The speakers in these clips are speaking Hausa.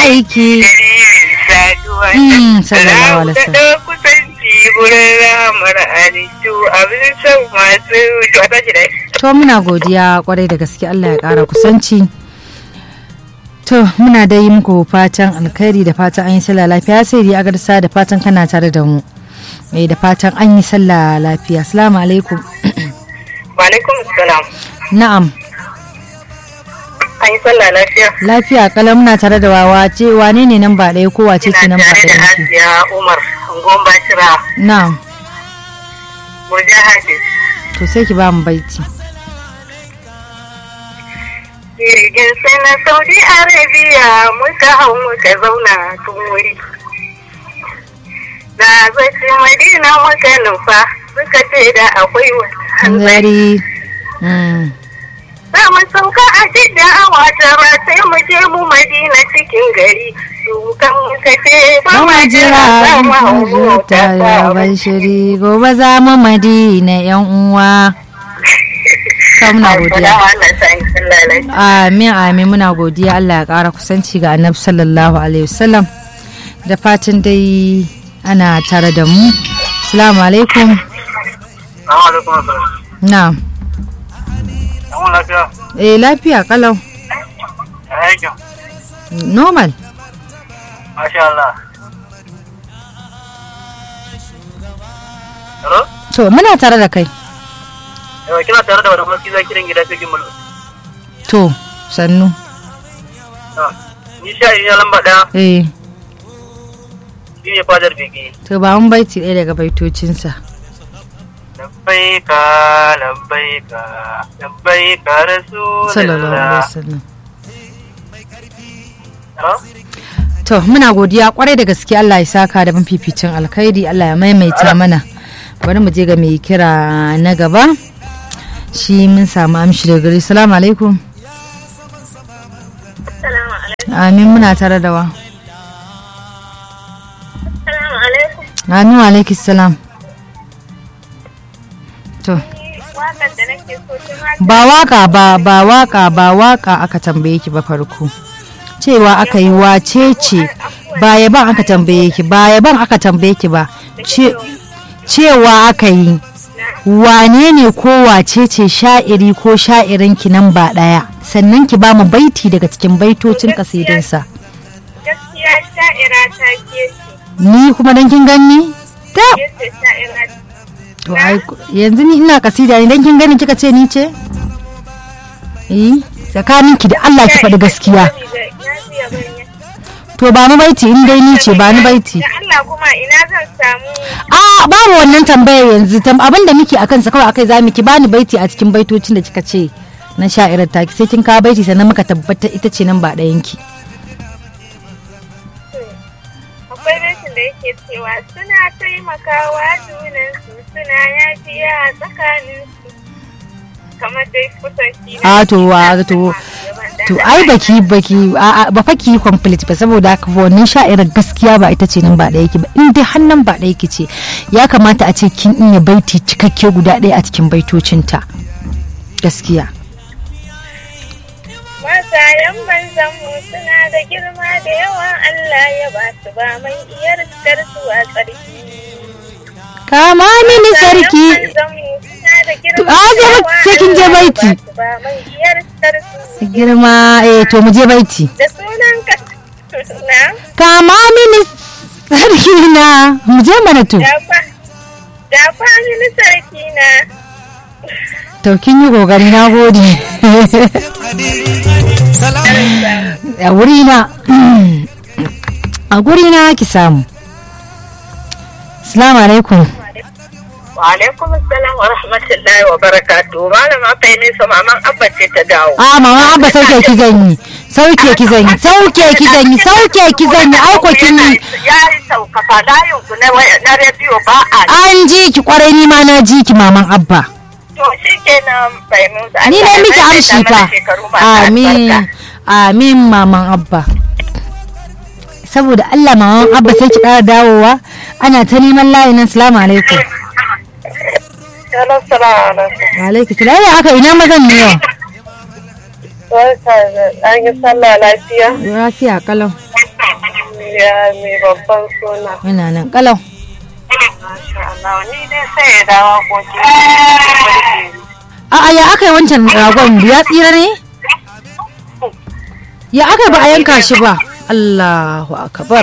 aiki saduwa Mm, sallallahu alaihi wasallam. da kusanci wurin ramar halittu abin son masu to a tashi dai to muna godiya kwarai da gaske Allah ya kara kusanci to muna da yi muku fatan alkhairi da fatan an yi sallah lafiya sai dai agarsa da fatan kana tare da mu eh da fatan an yi sallah lafiya assalamu alaikum wa alaikum salam na'am an yi sallah lafiya lafiya kala muna tare da wawa ce wane ne nan ba ɗaya ko wace ce nan ina ba tare da ɗaya ki asiya umar angon bashira na'am murja hafiz to sai ki ba mu baiti jirgin sai na saudi arabia muka hau muka zauna tun wuri da zaci madina muka nufa suka ce da akwai wani hanzari hanzari Mm. za mu sauka a jidda a watara sai mu je mu madina cikin gari su kan muka ce ba ma Mama jira za mu hau mota jira da ta ban shiri gobe za mu madina yan uwa ka muna godiya amin amin muna godiya Allah ya kara kusanci ga annabi sallallahu alaihi wasallam da fatan dai ana tare da mu assalamu alaikum na eh lafiya kalau normal Masha Allah. Hello? to muna tare da kai Yawa kina tare da wani maski za kiran gida cikin mulu. to sannu Ni sha iya lamba ɗaya eh shi ne fadar bege. to ba mun baiti ɗaya daga baitocinsa Labbaika, labbaika, labbaika sallallahu alaihi Rasulullah. wasallam Hello? To muna godiya kwarai da gaske Allah ya saka da mafificin alkhairi Allah ya maimaita mana. Bari mu je ga mai kira na gaba. Shi mun samu amshi da gari. Salamu alaikum. Assalamu alaikum. Amin muna tare da wa. Assalamu alaikum. Amin wa alaikis salam. To Wakan da nake so tun ba waka ba ba waka ba waka aka tambaye ki ba farko. Cewa aka yi wace ce ba yaban aka tambaye ki ba yaban aka tambaye ki ba. Ce- cewa aka yi wane ne ko wace ce sha'iri ko sha'irinki nan ba ɗaya sannan ki ba mu baiti daga cikin baitocin kasidinsa gaskiya sha'ira ta ke ni kuma dan kin ganni ta ce ce sha'ira to ai yanzu ni ina kasida ne dan kin gani kika ce ni ce eh tsakanin ki da Allah ki faɗi gaskiya to ba mu baiti in dai ni ce ba ni baiti Da Allah kuma ina zan samu a babu wannan tambayar yanzu tam abin da muke akan sa kawai akai zamu ki bani baiti a cikin baitocin da kika ce na sha'irar taki sai kin kawo baiti sannan muka tabbatar ita ce nan ba ɗayan ki akwai rashin da yake cewa suna taimakawa junansu suna yafiya a tsakaninsu kamar dai kusan shi ne a to wa to to ai baki baki a a- ba fa ki yi complete ba saboda haka fa wannan sha'irar gaskiya ba ita ce nan ba ɗaya ki ba in dai hannan ba ɗaya ki ce ya kamata a ce kin iya baiti cikakke guda ɗaya a cikin baitocinta gaskiya Masayan banzanmu suna da girma da yawan Allah ya ba su ba mai iyar su a tsarki. kama mini sarki To, a, sai ba- sai kin je baiti. girma eh to mu je baiti Da sunan ka na kama mini sarki na mu je mana to dafa dafa mini sarki na to kin yi kokari na gode a wuri na a guri na ki samu assalamu alaikum Wa alaikum assalam wa rahmatullahi wa barakatuh. Malama kai ne sa maman abba ce ta dawo. a mama abba sauke ki zan yi sauke ki zan yi sauke ki zan yi sauke ki zan yi aiko kin yi Ya yi saukafa layin ku na waya- na rediyo ba a an ji ki kwarai ni ma na ji ki maman abba To shi kenan fahimta. ni ne miki amshi fa amin amin maman abba saboda Allah maman abba sai ki kara dawowa ana ta neman layin nan salamu alaikum Hello, salamu alaikum. wa alaikum salam ya aka ina mazan ne yau Barka da an yi sallah lafiya. lafiya kalau ya mai babban suna. Muna nan kalau. Masha Allah, ni dai sai ya dawo koki. A'a ya aka yi wancan ragon ya tsira ne? Ya aka yi ba a yanka shi ba? Allahu akbar.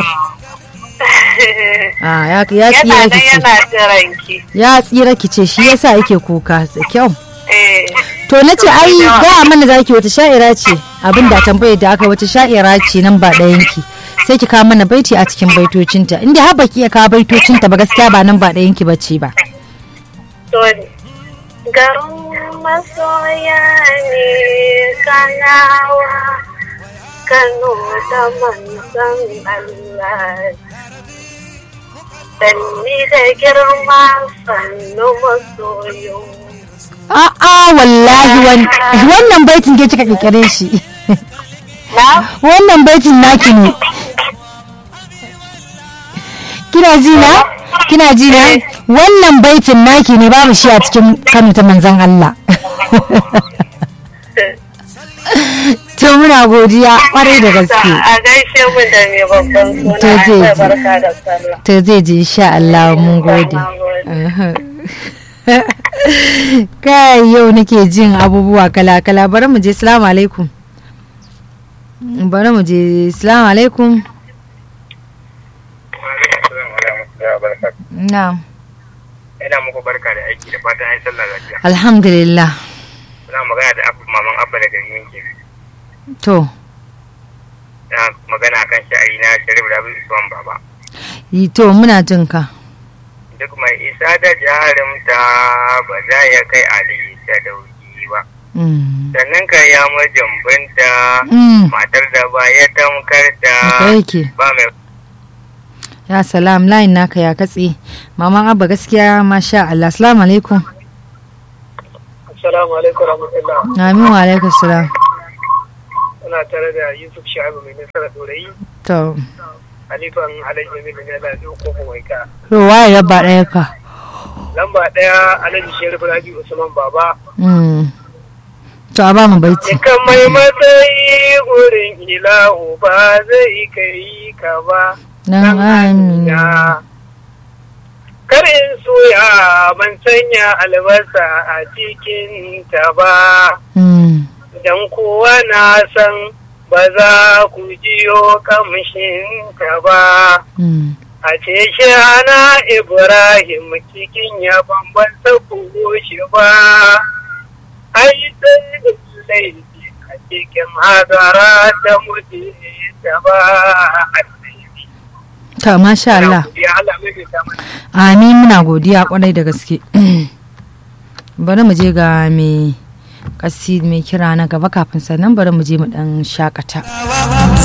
Ah ya ya Yana tsira nan ki ce. yana jiranki. Ya tsira ki ce shi yasa yake kuka da kyau. Eh, To na ce ai gaya mana zaki wata sha'ira ce abinda tambayar da aka yi wata sha'ira ce nan ba ɗayanki. Sai ki kawo mana baiti a cikin baitocinta. Inda har baki iya kawo baitocinta ba gaskiya ba nan ba ɗayanki bace ba. sorry. Garin masoya ne kanawa, Kano da manzan Allah. Sanni da girma sannu masoyo. A'a wallahi wan- wannan baitin ke kika kirkire shi. Na? Wannan baitin naki ne. Kina ji na? Kina ji na? Wannan baitin naki ne babu shi a cikin Kano ta manzon Allah. To muna godiya kwarai da gaske. A gaishe mu da mai babban suna. To zai Allah ji. barka da sallah. To zai ji insha Allah mun gode. Na gode. Aha. Kai yau nake jin abubuwa kala-kala bari mu je salamu alaikum. Bari mu je salamu alaikum. Na'am. Ina muku barka da aiki da fatan an sallah lafiya. Alhamdulillah. Ina magana da abu maman abba daga yanki. To, Ina magana kan sha'ari na Sharif Rabi Usman Baba. yi to muna jin ka. Duk mai isa da jarumta ba za ya kai Ali ta dauki ba. Mm. Sannan ka ya majambinta Mm. matar da ba ya tamkar da Haka yake. ba mai Ya salam layin naka ya katse. Maman Abba gaskiya masha Allah. Assalamu alaikum. Assalamu alaikum rahmatullah. Amin wa alaikum salam. Ina tare da Yusuf Sha'ibu mai nasara dorayi. To, Halifan Alhaji Jamilu ne da ko mai ka. to waye rabba ɗaya ka? Lamba ɗaya Alhaji Sharif Rabi Usman Baba. Mm. To a ba mu baiti. Dukan mai matsayi gurin ilahu ba zai kai ka ba. Nan amina. Kar in soya ban sanya albasa a cikin ta ba. Mm. Dan kowa na san ba za ku jiyo kamshin ta ba. Mm. A ce shi ana Ibrahim cikin ya bambanta shi ba. Ai sai da laifi a cikin hadara ta mutu ta ba. To, masha Allah. Ya Allah mai da mana. Amin muna godiya kwarai da gaske. bari mu je ga mai kasi mai kira na gaba kafin sannan bari mu je mu dan shakata.